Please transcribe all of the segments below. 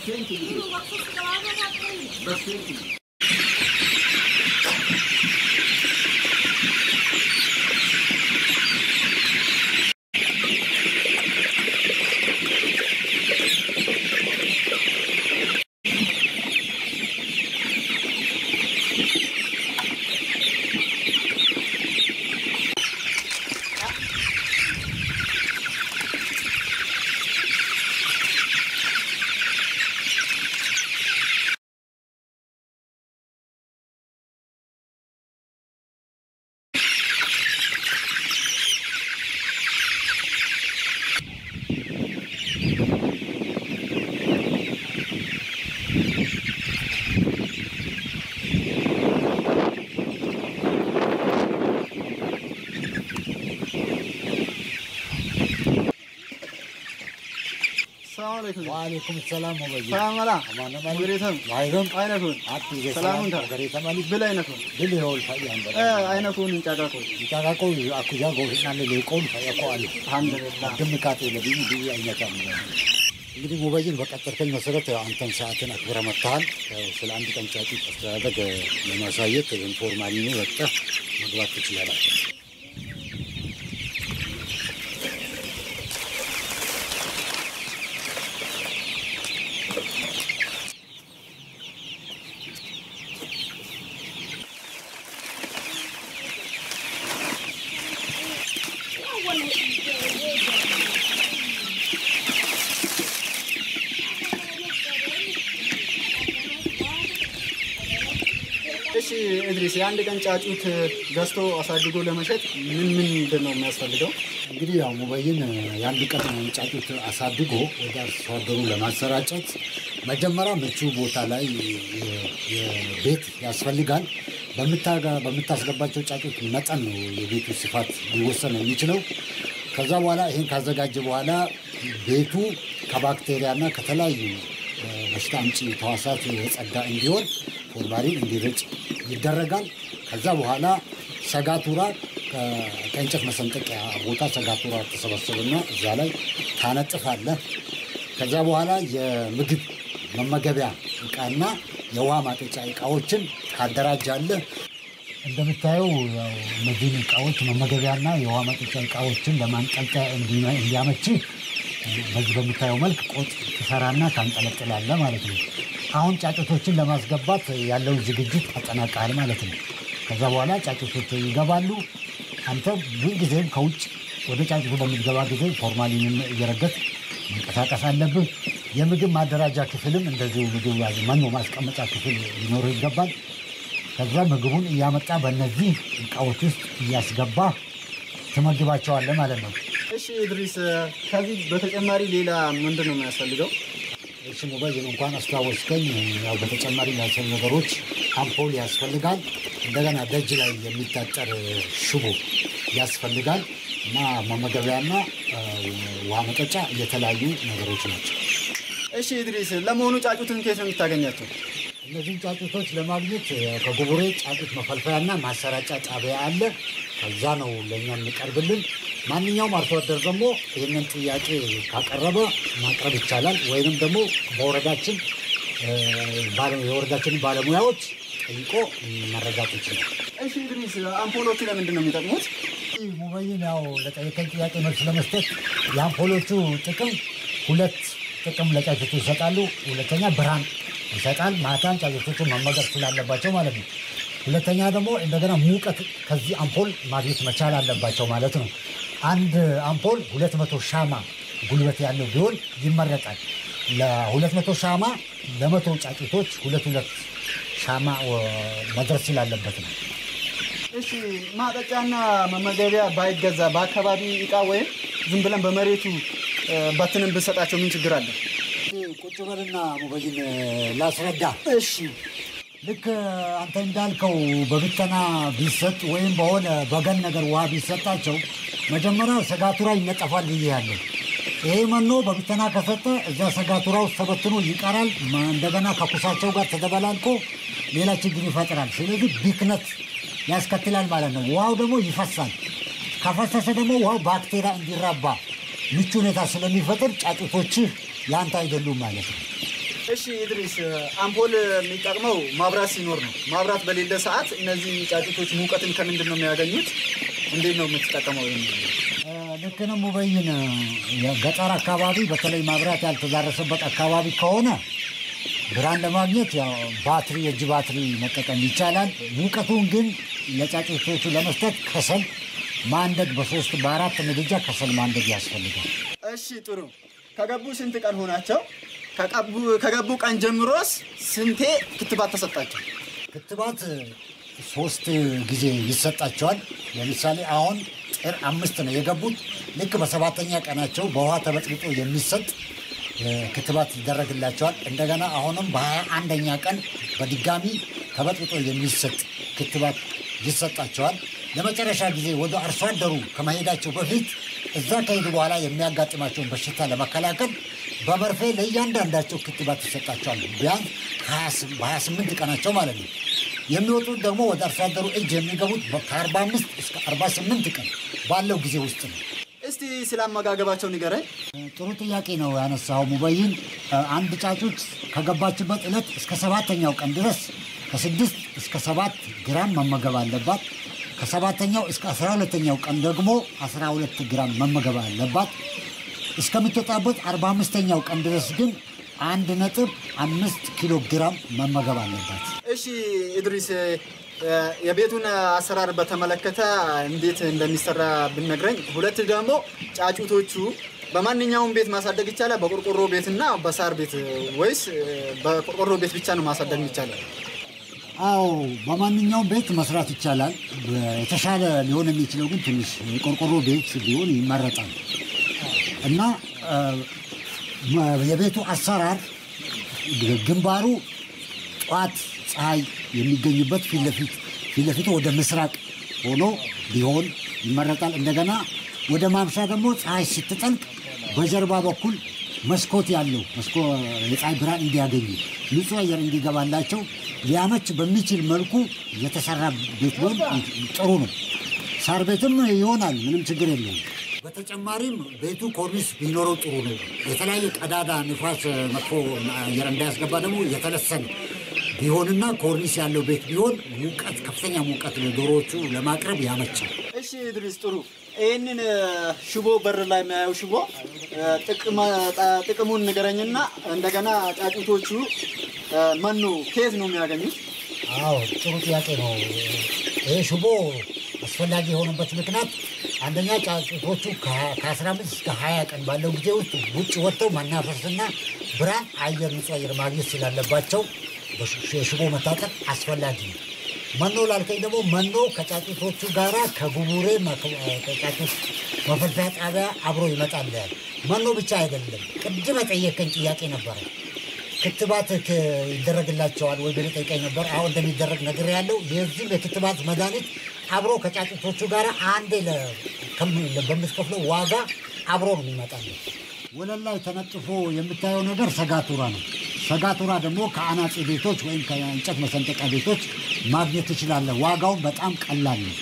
ሰላም አለይኩም ዋሌኩም ሰላም ወበይ ሰላም አላ አማነ ወሬተም ዋይረም አይነኩን አቲ ሰላሙን ታ ገሬ ተማሊ ብል አይነኩን ብል ይወል ፈያን በ እ አይነኩን እንጫቃቁ ይታቃቆ አኩጃ ጎሽና ለቆን ፈያቆ አለ አልሐምዱሊላህ ድምካቴ ለብይ ብይ አይነታ እንግዲህ ሙበይን በቀጠርከኝ መሰረት አንተን ሰዓትን አክብረ መጥተሃል። ስለ አንድ ቀን ጫጩት አስተዳደግ ለማሳየት ኢንፎርማሊ ነው ወጥተህ መግባት ትችላለህ። እሺ እድሪስ የአንድ ቀን ጫጩት ገዝቶ አሳድጎ ለመሸጥ ምን ምን ምንድን ነው የሚያስፈልገው? እንግዲህ ያው ሙበይን የአንድ ቀን ጫጩት አሳድጎ ወደ አርሶ አደሩ ለማሰራጨት መጀመሪያ ምቹ ቦታ ላይ ቤት ያስፈልጋል። በምታጋ- በምታስገባቸው ጫጩት መጠን ነው የቤቱ ስፋት ሊወሰን የሚችለው። ከዛ በኋላ ይህን ካዘጋጀ በኋላ ቤቱ ከባክቴሪያና ከተለያዩ እ፣ በሽታ አምጪ ተዋሳት የጸዳ እንዲሆን ፎርማሊን እንዲረጭ ይደረጋል። ከዛ በኋላ ሰጋቱራ ከ- ከእንጨት መሰንጠቂያ ቦታ ሰጋቱራ ተሰበሰብና እዛ ላይ ታነጥፋለህ። ከዛ በኋላ የምግብ መመገቢያ እቃና የውሃ ማጠጫ እቃዎችን ታደራጃለህ። እንደምታየው ያው እነዚህን እቃዎች መመገቢያና የውሃ ማጠጫ እቃዎችን ለማንጠልጠያ እንዲ- እንዲያመች በዚህ በምታየው መልክ ቆጥ ትሰራና ታንጠለጥላለህ ማለት ነው። አሁን ጫጩቶችን ለማስገባት ያለውን ዝግጅት አጠናቃል ማለት ነው። ከዛ በኋላ ጫጩቶች ይገባሉ። አንተ ሁልጊዜም ከውጭ ወደ ጫጩቱ በምትገባ ጊዜ ፎርማሊንን እየረገጥ መንቀሳቀስ አለብህ። የምግብ ማደራጃ ክፍልም እንደዚሁ ምግብ መኖ ማስቀመጫ ክፍል ሊኖርህ ይገባል። ከዛ ምግቡን እያመጣ በእነዚህ እቃዎች ውስጥ እያስገባ ትመግባቸዋለህ ማለት ነው። እሺ እድሪስ ከዚህ በተጨማሪ ሌላ ምንድን ነው የሚያስፈልገው? እሺ ሞባይል እንኳን አስታወስከኝ። ያው በተጨማሪ ያሰብ ነገሮች አምፖል ያስፈልጋል። እንደገና ደጅ ላይ የሚታጠር ሽቦ ያስፈልጋል እና መመገቢያና አ፣ ውሃ መጠጫ የተለያዩ ነገሮች ናቸው። እሺ እድሪስ ለመሆኑ ጫጩትን ከየት ነው የምታገኛቸው? እነዚህን ጫጩቶች ለማግኘት አ፣ ከጉቡሬ ጫጩት መፈልፈያና ማሰራጫ ጣቢያ አለ። ከዛ ነው ለእኛ የሚቀርብልን። ማንኛውም አርሶ አደር ደግሞ ይህንን ጥያቄ ካቀረበ ማቅረብ ይቻላል። ወይንም ደግሞ በወረዳችን አ፣ ባለ- የወረዳችንን ባለሙያዎች ጠይቆ መረዳት ይችላል። እሺ እድሪስ አምፖሎቹ ለምንድን ነው የሚጠቅሙት? ሙበይን ያው ለጠየቀኝ ጥያቄ መልስ ለመስጠት የአምፖሎቹ ጥቅም ሁለት ጥቅም ለጫጩቱ ይሰጣሉ። ሁለተኛ ብርሃን ይሰጣል። ማታን ጫጩቶቹ መመገብ ስላለባቸው ማለት ነው። ሁለተኛ ደግሞ እንደገና ሙቀት ከዚህ አምፖል ማግኘት መቻል አለባቸው ማለት ነው። አንድ አምፖል ሁለት መቶ ሻማ ጉልበት ያለው ቢሆን ይመረጣል። ለሁለት መቶ ሻማ ለመቶ ጫጩቶች ሁለት ሁለት ሻማ ወ- መድረስ ስላለበት ነው። እሺ ማጠጫና መመገቢያ ባይገዛ በአካባቢ እቃ ወይም ዝም ብለን በመሬቱ እ፣ በትንን ብንሰጣቸው ምን ችግር አለ? ቁጭ በልና ሙበይን ላስረዳ። እሺ ልክ አንተ እንዳልከው በብተና ቢሰጥ ወይም በሆነ በገን ነገር ውሃ ቢሰጣቸው መጀመሪያ ሰጋቱራ ይነጠፋል ብዬ ያለው ይሄ መኖ በብተና ከሰጠ እዛ ሰጋቱራ ውስጥ ተበትኖ ይቀራል። ማ- እንደገና ከኩሳቸው ጋር ተደበላልቆ ሌላ ችግር ይፈጥራል። ስለዚህ ቢክነት ያስከትላል ማለት ነው። ውሃው ደግሞ ይፈሳል። ከፈሰሰ ደግሞ ውሃው ባክቴሪያ እንዲራባ ምቹ ሁኔታ ስለሚፈጥር ጫጩቶችህ ያንተ አይደሉም ማለት ነው። እሺ ኢድሪስ፣ አምፖል የሚጠቅመው ማብራት ሲኖር ነው። ማብራት በሌለ ሰዓት እነዚህ ጫጩቶች ሙቀትን ከምንድን ነው የሚያገኙት? እንዴት ነው የምትጠቀመው? ይሄን? ልክ ነው ሙበይን። የገጠር አካባቢ በተለይ ማብራት ያልተዳረሰበት አካባቢ ከሆነ ብርሃን ለማግኘት ያው ባትሪ የእጅ ባትሪ መጠቀም ይቻላል። ሙቀቱን ግን ለጫጩቶቹ ለመስጠት ከሰል ማንደድ በሶስት በአራት ምድጃ ከሰል ማንደድ ያስፈልጋል። እሺ ጥሩ። ከገቡ ስንት ቀን ሆናቸው? ከቀቡ- ከገቡ ቀን ጀምሮስ ስንቴ ክትባት ተሰጣቸው? ክትባት ሶስት ጊዜ ይሰጣቸዋል። ለምሳሌ አሁን ጥር አምስት ነው የገቡት። ልክ በሰባተኛ ቀናቸው በውሃ ተበጥብጦ የሚሰጥ እ፣ ክትባት ይደረግላቸዋል። እንደገና አሁንም በሀያ አንደኛ ቀን በድጋሚ ተበጥብጦ የሚሰጥ ክትባት ይሰጣቸዋል። ለመጨረሻ ጊዜ ወደ አርሶ አደሩ ከመሄዳቸው በፊት እዛ ከሄዱ በኋላ የሚያጋጥማቸውን በሽታ ለመከላከል በመርፌ ለእያንዳንዳቸው ክትባት ይሰጣቸዋል። ቢያንስ በሀያ ስምንት ቀናቸው ማለት ነው። የሚወጡት ደግሞ ወደ አርሶ አደሩ እጅ የሚገቡት ከ45 እስከ 48 ቀን ባለው ጊዜ ውስጥ ነው። እስቲ ስለ አመጋገባቸው ንገረኝ። ጥሩ ጥያቄ ነው ያነሳው ሙበይን። አንድ ጫጩት ከገባችበት ዕለት እስከ ሰባተኛው ቀን ድረስ ከስድስት እስከ ሰባት ግራም መመገብ አለባት። ከሰባተኛው እስከ አስራ ሁለተኛው ቀን ደግሞ አስራ ሁለት ግራም መመገብ አለባት። እስከምትወጣበት አርባ አምስተኛው ቀን ድረስ ግን አንድ ነጥብ አምስት ኪሎ ግራም መመገብ አለባት። እሺ ኢድሪስ፣ እ፣ የቤቱን አሰራር በተመለከተ እንዴት እንደሚሰራ ብነግረኝ። ሁለት ደግሞ ጫጩቶቹ በማንኛውም ቤት ማሳደግ ይቻላል? በቆርቆሮ ቤትና በሳር ቤት ወይስ እ፣ በቆርቆሮ ቤት ብቻ ነው ማሳደግ ይቻላል? አዎ በማንኛውም ቤት መስራት ይቻላል። የተሻለ ሊሆን የሚችለው ግን ትንሽ የቆርቆሮ ቤት ቢሆን ይመረጣል እና እ፣ የቤቱ አሰራር ግንባሩ ጠዋት ፀሐይ የሚገኝበት ፊት ለፊት ፊት ለፊቱ ወደ ምስራቅ ሆኖ ቢሆን ይመረጣል። እንደገና ወደ ማምሻ ደግሞ ፀሐይ ስትጠልቅ በጀርባ በኩል መስኮት ያለው መስኮ የፀሐይ ብርሃን እንዲያገኙ ንጹህ አየር እንዲገባላቸው ሊያመች በሚችል መልኩ የተሰራ ቤት ቢሆን ጥሩ ነው። ሳር ቤትም ይሆናል፣ ምንም ችግር የለውም። በተጨማሪም ቤቱ ኮርኒስ ቢኖረው ጥሩ ነው። የተለያየ ቀዳዳ ንፋስ፣ መጥፎ አየር እንዳያስገባ ደግሞ የተለሰነ ቢሆንና ኮርኒስ ያለው ቤት ቢሆን ሙቀት፣ ከፍተኛ ሙቀት ለዶሮዎቹ ለማቅረብ ያመቻል። እሺ ኢድሪስ፣ ጥሩ። ይህንን እ፣ ሽቦ በር ላይ የሚያየው ሽቦ እ፣ ጥቅመ- ጠ- ጥቅሙን ንገረኝና እንደገና ጫጩቶቹ እ፣ መኖ ከየት ነው የሚያገኙት? አዎ ጥሩ ጥያቄ ነው። ይህ ሽቦ አስፈላጊ የሆነበት ምክንያት አንደኛ ጫጩቶቹ ከ15 እስከ 20 ቀን ባለው ጊዜ ውስጥ ውጭ ወጥተው ማናፈስና ብርሃን አየር ንጹህ አየር ማግኘት ስላለባቸው በሽ- የሽቦ መታጠቅ አስፈላጊ ነው። መኖ ላልከኝ ደግሞ መኖ ከጫጩቶቹ ጋራ ከጉቡሬ መክ- ከጫጩት መፈልፈያ ጣቢያ አብሮ ይመጣል። መኖ ብቻ አይደለም። ቅድም የጠየቀኝ ጥያቄ ነበረ። ክትባት ክ- ይደረግላቸዋል ወይ ብለህ ጠይቀኝ ነበር። አሁን እንደሚደረግ ነገር ያለው የዚህም የክትባት መድኃኒት አብሮ ከጫጩቶቹ ጋር አንዴ ለ- ከም- በምትከፍለው ዋጋ አብሮ ነው የሚመጣለው። ወለል ላይ ተነጥፎ የምታየው ነገር ሰጋቱራ ነው። ሰጋቱራ ደግሞ ከአናጺ ቤቶች ወይም ከእንጨት መሰንጠቂያ ቤቶች ማግኘት ትችላለህ። ዋጋውን በጣም ቀላል ነው።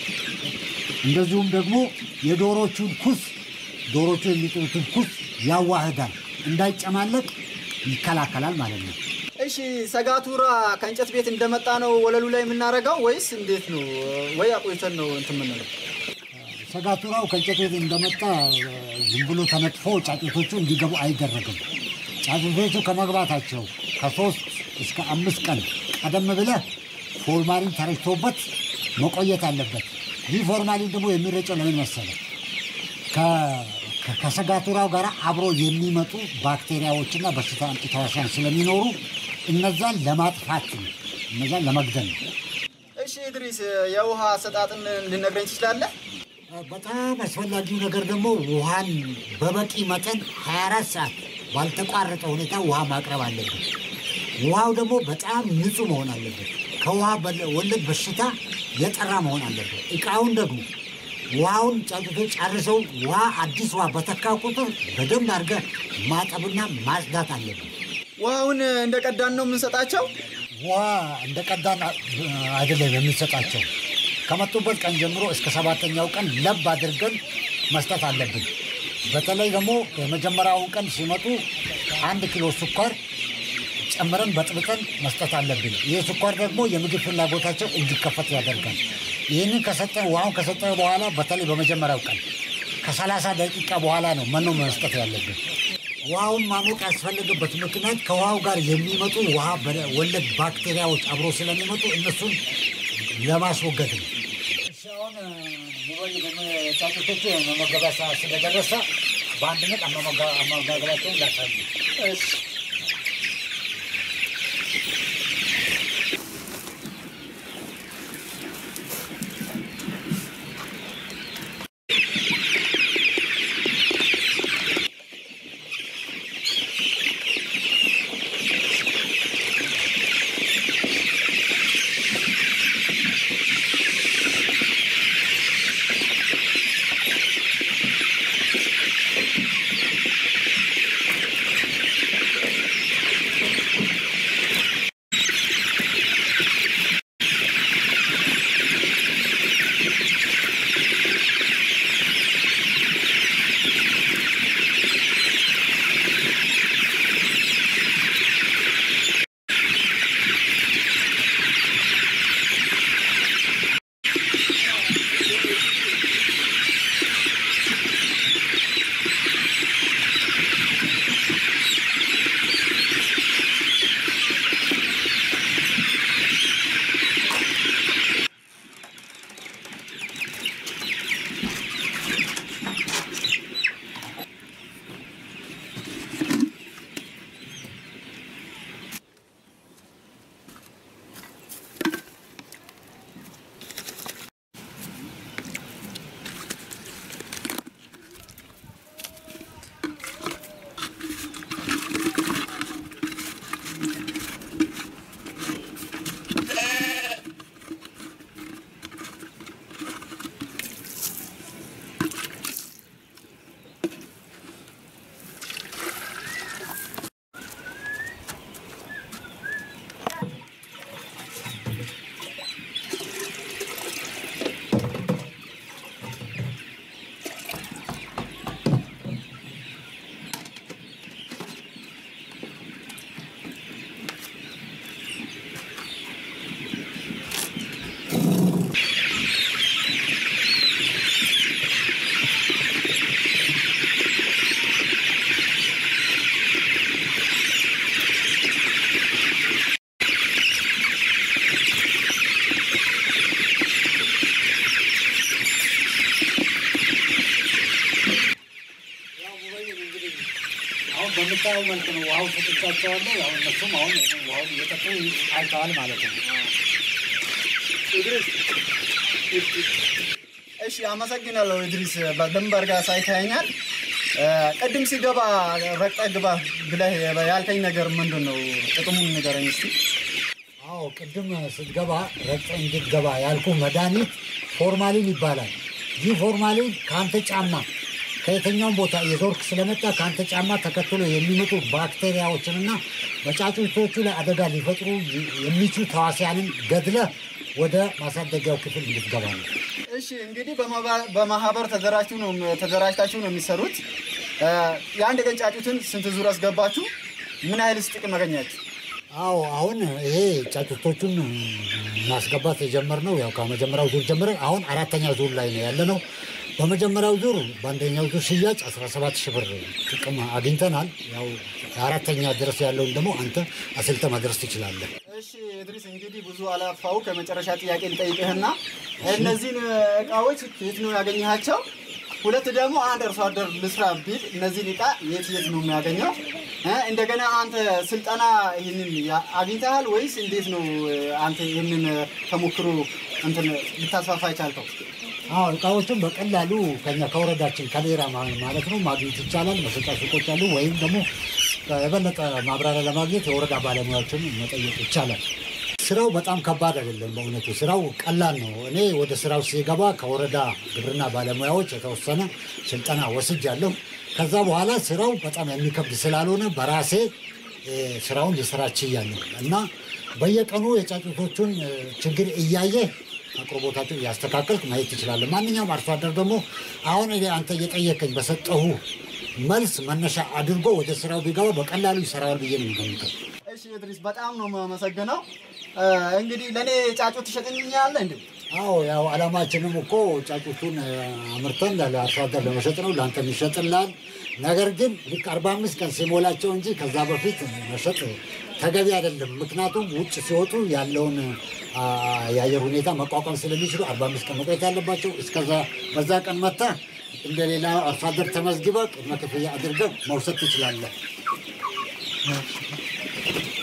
እንደዚሁም ደግሞ የዶሮቹን ኩስ ዶሮቹ የሚጥሉትን ኩስ ያዋህዳል፣ እንዳይጨማለቅ ይከላከላል ማለት ነው። እሺ ሰጋቱራ ከእንጨት ቤት እንደመጣ ነው ወለሉ ላይ የምናደርገው ወይስ እንዴት ነው? ወይ አቆይተን ነው እንትን የምንለው? ሰጋቱራው ከእንጨት ቤት እንደመጣ ዝም ብሎ ተነጥፎ ጫጩቶቹ እንዲገቡ አይደረግም። ጫጩቶቹ ከመግባታቸው ከሶስት እስከ አምስት ቀን ቀደም ብለህ ፎርማሊን ተረጭቶበት መቆየት አለበት። ይህ ፎርማሊን ደግሞ የሚረጨው ለምን መሰለህ? ከ- ከ- ከሰጋቱራው ጋር አብሮ የሚመጡ ባክቴሪያዎችና በሽታ አምጪ ተዋሲያን ስለሚኖሩ እነዛን ለማጥፋት ነው፣ እነዛን ለመግደል ነው። እሺ ኢድሪስ የውሃ አሰጣጥን ልነግረኝ ትችላለህ? በጣም አስፈላጊው ነገር ደግሞ ውሃን በበቂ መጠን 24 ሰዓት ባልተቋረጠ ሁኔታ ውሃ ማቅረብ አለበት። ውሃው ደግሞ በጣም ንጹህ መሆን አለበት። ከውሃ በለ- ወለድ በሽታ የጠራ መሆን አለበት። እቃውን ደግሞ ውሃውን ጫጩቶች ጨርሰው ውሃ አዲስ ውሃ በተካ ቁጥር በደንብ አድርገህ ማጠብና ማጽዳት አለበት። ውሃውን እንደ ቀዳን ነው የምንሰጣቸው? ውሃ እንደ ቀዳን አይደለም የምንሰጣቸው። ከመጡበት ቀን ጀምሮ እስከ ሰባተኛው ቀን ለብ አድርገን መስጠት አለብን። በተለይ ደግሞ የመጀመሪያውን ቀን ሲመጡ አንድ ኪሎ ስኳር ጨምረን በጥብጠን መስጠት አለብን። ይህ ስኳር ደግሞ የምግብ ፍላጎታቸው እንዲከፈት ያደርጋል። ይህንን ከሰጠን ውሃውን ከሰጠን በኋላ በተለይ በመጀመሪያው ቀን ከሰላሳ ደቂቃ በኋላ ነው መኖ መስጠት ያለብን። ውሃውን ማሞቅ ያስፈለገበት ምክንያት ከውሃው ጋር የሚመጡ ውሃ ወለድ ባክቴሪያዎች አብሮ ስለሚመጡ እነሱን ለማስወገድ ነው። እሺ፣ አሁን ሙባይ ጫጩቶቹ መመገቢያ ሰዓት ስለደረሰ በአንድነት አመጋገባቸውን ላሳዩ። አሁን በምታየው መልክ ነው ውሃው ሰጥቻቸዋለሁ። ያው እነሱም አሁን ውሃውን እየጠጡ አይተዋል ማለት ነው። እሺ አመሰግናለሁ ኢድሪስ፣ በደንብ አድርገህ አሳይተኸኛል። ቅድም ሲገባ ረግጠህ ግባ ብለህ ያልከኝ ነገር ምንድን ነው? ጥቅሙን ንገረኝ እስኪ። አዎ ቅድም ስትገባ ረግጠህ እንድትገባ ያልኩ መድኃኒት ፎርማሊን ይባላል። ይህ ፎርማሊን ከአንተ ጫማ ከየትኛውም ቦታ የዞርክ ስለመጣ ከአንተ ጫማ ተከትሎ የሚመጡ ባክቴሪያዎችንና በጫጩቶቹ ላይ አደጋ ሊፈጥሩ የሚችሉ ተዋሲያንን ገድለህ ወደ ማሳደጊያው ክፍል እንድትገባ ነው። እሺ እንግዲህ በማባ- በማህበር ተደራጅቱ ነው ተደራጅታችሁ ነው የሚሰሩት። የአንድ ቀን ጫጩትን ስንት ዙር አስገባችሁ? ምን ያህልስ ጥቅም አገኛችሁ? አዎ አሁን ይሄ ጫጩቶቹን ማስገባት የጀመርነው ያው ከመጀመሪያው ዙር ጀምረን አሁን አራተኛ ዙር ላይ ነው ያለ ነው። በመጀመሪያው ዙር በአንደኛው ዙር ሽያጭ 17 ሺህ ብር ጥቅም አግኝተናል። ያው አራተኛ ድረስ ያለውን ደግሞ አንተ አስልተ ማድረስ ትችላለህ። እሺ ኢድሪስ እንግዲህ ብዙ አላፋው ከመጨረሻ ጥያቄ ልጠይቅህና እነዚህን እቃዎች የት ነው ያገኘሃቸው? ሁለት ደግሞ አንድ አርሶ አደር ልስራ ቢል እነዚህን እቃ የት የት ነው የሚያገኘው? እ እንደገና አንተ ስልጠና ይህንን ያ- አግኝተሃል ወይስ እንዴት ነው እ፣ አንተ ይህንን ተሞክሮ እንትን ልታስፋፋ የቻልከው? አዎ እቃዎቹን በቀላሉ ከኛ ከወረዳችን ከሌራ ማ- ማለት ነው ማግኘት ይቻላል። መሸጫ ሱቆች አሉ። ወይም ደግሞ የበለጠ ማብራሪያ ለማግኘት የወረዳ ባለሙያዎችን መጠየቅ ይቻላል። ስራው በጣም ከባድ አይደለም። በእውነቱ ስራው ቀላል ነው። እኔ ወደ ስራው ሲገባ ከወረዳ ግብርና ባለሙያዎች የተወሰነ ስልጠና ወስጃለሁ። ከዛ በኋላ ስራው በጣም የሚከብድ ስላልሆነ በራሴ እ፣ ስራውን ልሰራ ችያለሁ እና በየቀኑ የጫጩቶቹን እ፣ ችግር እያየ አቅርቦታቸው እያስተካከልክ ማየት ትችላለህ። ማንኛውም አርሶ አደር ደግሞ አሁን እኔ አንተ እየጠየቀኝ በሰጠሁ መልስ መነሻ አድርጎ ወደ ስራው ቢገባ በቀላሉ ይሰራዋል ብዬ ነው የምገምተው። እሺ እሺ እድሪስ በጣም ነው የማመሰግነው። እ፣ እንግዲህ ለእኔ ጫጩት ትሸጥልኛለህ እንዴ? አዎ ያው አላማችንም እኮ ጫጩቱን እ፣ አምርተን ለአርሶ አደር ለመሸጥ ነው። ለአንተም ይሸጥልሃል። ነገር ግን ልክ አርባ አምስት ቀን ሲሞላቸው እንጂ ከዛ በፊት መሸጥ ተገቢ አይደለም። ምክንያቱም ውጭ ሲወጡ ያለውን አ፣ የአየር ሁኔታ መቋቋም ስለሚችሉ አርባ አምስት ቀን መቆየት ያለባቸው። እስከዛ በዛ ቀን መታ እንደ ሌላ አርሶ አደር ተመዝግበህ ቅድመ ክፍያ አድርገህ መውሰድ ትችላለህ።